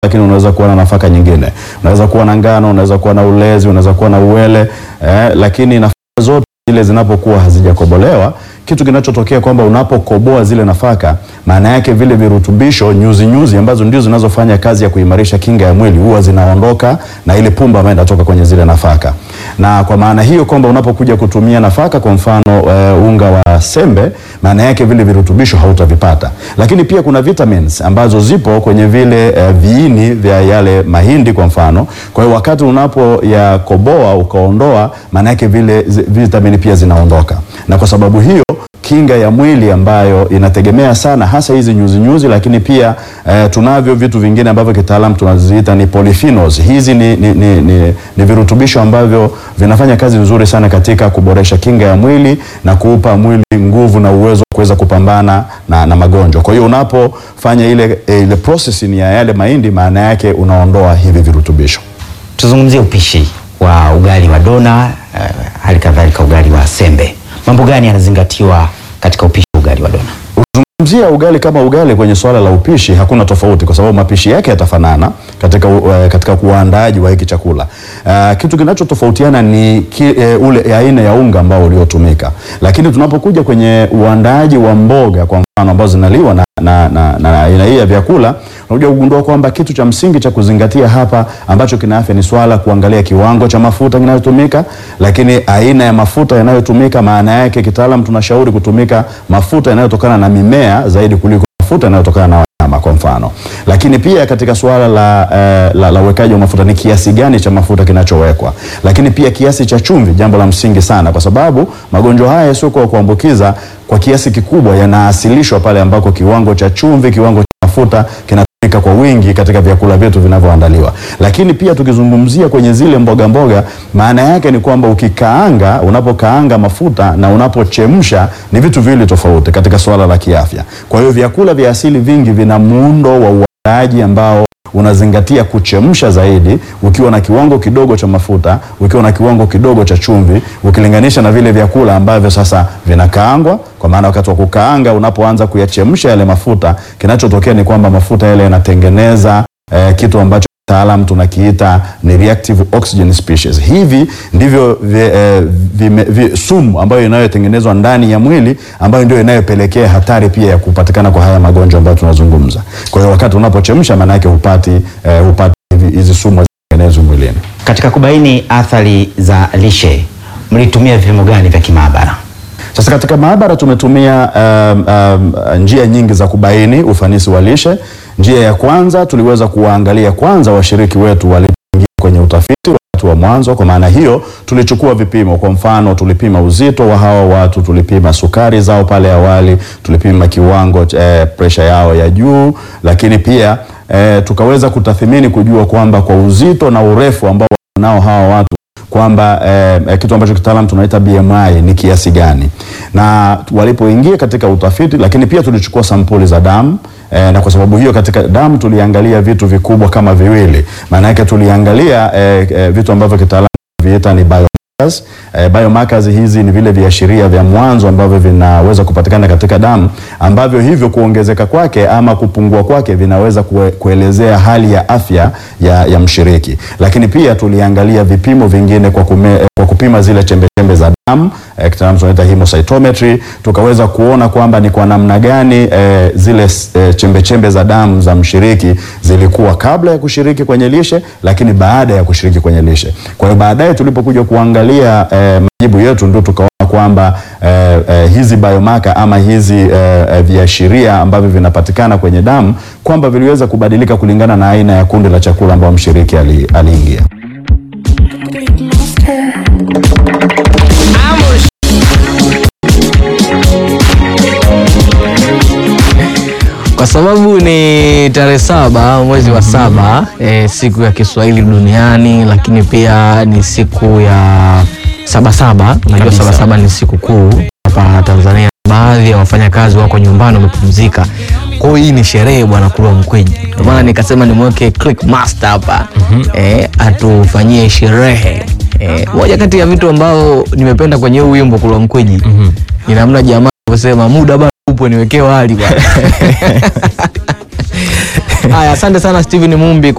lakini unaweza kuwa na nafaka nyingine, unaweza kuwa na ngano, unaweza kuwa na ulezi, unaweza kuwa na uwele eh, lakini nafaka zote zile zinapokuwa hazijakobolewa kitu kinachotokea kwamba unapokoboa zile nafaka, maana yake vile virutubisho nyuzi nyuzi ambazo ndio zinazofanya kazi ya kuimarisha kinga ya mwili huwa zinaondoka na ile pumba ambayo inatoka kwenye zile nafaka. Na kwa maana hiyo kwamba unapokuja kutumia nafaka, kwa mfano uh, unga wa sembe, maana yake vile virutubisho hautavipata. Lakini pia kuna vitamins ambazo zipo kwenye vile uh, viini vya yale mahindi kwa mfano. Kwa hiyo wakati unapoyakoboa ukaondoa, maana yake vile zi- vitamini pia zinaondoka, na kwa sababu hiyo kinga ya mwili ambayo inategemea sana hasa hizi nyuzi nyuzi, lakini pia eh, tunavyo vitu vingine ambavyo kitaalamu tunaziita ni polyphenols. Hizi ni, ni, ni, ni, ni virutubisho ambavyo vinafanya kazi nzuri sana katika kuboresha kinga ya mwili na kuupa mwili nguvu na uwezo wa kuweza kupambana na, na magonjwa. Kwa hiyo unapofanya ile, ile processing ya yale mahindi, maana yake unaondoa hivi virutubisho. Tuzungumzie upishi wa ugali wa dona uh, hali kadhalika ugali wa sembe. Mambo gani yanazingatiwa katika upishi wa ugali wa dona? Ukizungumzia ugali kama ugali kwenye swala la upishi hakuna tofauti, kwa sababu mapishi yake yatafanana katika, uh, katika uandaaji wa hiki chakula. Uh, kitu kinachotofautiana ni ki, uh, ule aina ya unga ambao uliotumika, lakini tunapokuja kwenye uandaaji wa mboga kwa mfano ambazo zinaliwa na na, na, na aina hii ya vyakula unakuja kugundua kwamba kitu cha msingi cha kuzingatia hapa ambacho kina afya ni swala kuangalia kiwango cha mafuta kinayotumika, lakini aina ya mafuta yanayotumika. Maana yake kitaalam tunashauri kutumika mafuta yanayotokana na mimea zaidi kuliko mafuta yanayotokana na wanyama kwa mfano. Lakini pia katika suala la, eh, la, la uwekaji wa mafuta ni kiasi gani cha mafuta kinachowekwa, lakini pia kiasi cha chumvi, jambo la msingi sana, kwa sababu magonjwa haya yasiyokuwa kuambukiza kwa kiasi kikubwa yanaasilishwa pale ambako kiwango cha chumvi, kiwango cha mafuta kinatumika kwa wingi katika vyakula vyetu vinavyoandaliwa. Lakini pia tukizungumzia kwenye zile mboga mboga, maana yake ni kwamba ukikaanga, unapokaanga mafuta na unapochemsha ni vitu viwili tofauti katika swala la kiafya. Kwa hiyo vyakula vya asili vingi vina muundo wa uandaaji ambao unazingatia kuchemsha zaidi, ukiwa na kiwango kidogo cha mafuta, ukiwa na kiwango kidogo cha chumvi, ukilinganisha na vile vyakula ambavyo sasa vinakaangwa. Kwa maana wakati wa kukaanga, unapoanza kuyachemsha yale mafuta, kinachotokea ni kwamba mafuta yale yanatengeneza eh, kitu ambacho taalam tunakiita ni reactive oxygen species. Hivi ndivyo vi, eh, vime- vi, sumu ambayo inayotengenezwa ndani ya mwili ambayo ndio inayopelekea hatari pia ya kupatikana kwa haya magonjwa ambayo tunazungumza. Kwa hiyo wakati unapochemsha, maana yake hupati eh, hupati hivi- hizi sumu zitengenezwa mwilini. Katika kubaini athari za lishe mlitumia vipimo gani vya kimaabara? Sasa katika maabara tumetumia um, um, njia nyingi za kubaini ufanisi wa lishe. Njia ya kwanza tuliweza kuwaangalia kwanza washiriki wetu walipoingia kwenye utafiti wakati wa mwanzo. Kwa maana hiyo tulichukua vipimo, kwa mfano tulipima uzito wa hawa watu, tulipima sukari zao pale awali, tulipima kiwango eh, presha yao ya juu, lakini pia eh, tukaweza kutathimini kujua kwamba kwa uzito na urefu ambao nao hawa watu kwamba eh, eh, kitu ambacho kitaalam tunaita BMI ni kiasi gani, na walipoingia katika utafiti, lakini pia tulichukua sampuli za damu eh, na kwa sababu hiyo katika damu tuliangalia vitu vikubwa kama viwili. Maana yake tuliangalia eh, eh, vitu ambavyo kitaalam viita ni biomarkers. Eh, biomarkers hizi ni vile viashiria vya mwanzo ambavyo vinaweza kupatikana katika damu ambavyo hivyo kuongezeka kwake ama kupungua kwake vinaweza kue, kuelezea hali ya afya ya, ya mshiriki. Lakini pia tuliangalia vipimo vingine kwa, kume, eh, kwa kupima zile chembechembe za damu eh, kitaalamu tunaita hemocytometry, tukaweza kuona kwamba ni kwa namna gani eh, zile eh, chembechembe za damu za mshiriki zilikuwa kabla ya kushiriki kwenye lishe, lakini baada ya kushiriki kwenye lishe. Kwa hiyo baadaye tulipokuja kuangalia eh, majibu yetu ndio tukaona kwamba eh, eh, hizi biomarker ama hizi eh, eh, viashiria ambavyo vinapatikana kwenye damu kwamba viliweza kubadilika kulingana na aina ya kundi la chakula ambao mshiriki ali- aliingia. Kwa sababu ni tarehe saba mwezi wa saba eh, siku ya Kiswahili duniani, lakini pia ni siku ya sabasaba. Unajua sabasaba ni siku kuu hapa Tanzania. Baadhi ya wafanyakazi wako nyumbani wamepumzika, kwa hiyo hii ni sherehe bwana Kulwa Mkweji. Ndio maana nikasema nimweke Click Master hapa eh, atufanyie sherehe. Eh, moja kati ya vitu ambao nimependa kwenye huu wimbo Kulwa Mkweji ni namna jamaa kusema muda bado upo niwekee wali bwana. Haya, asante sana Steven Mumbi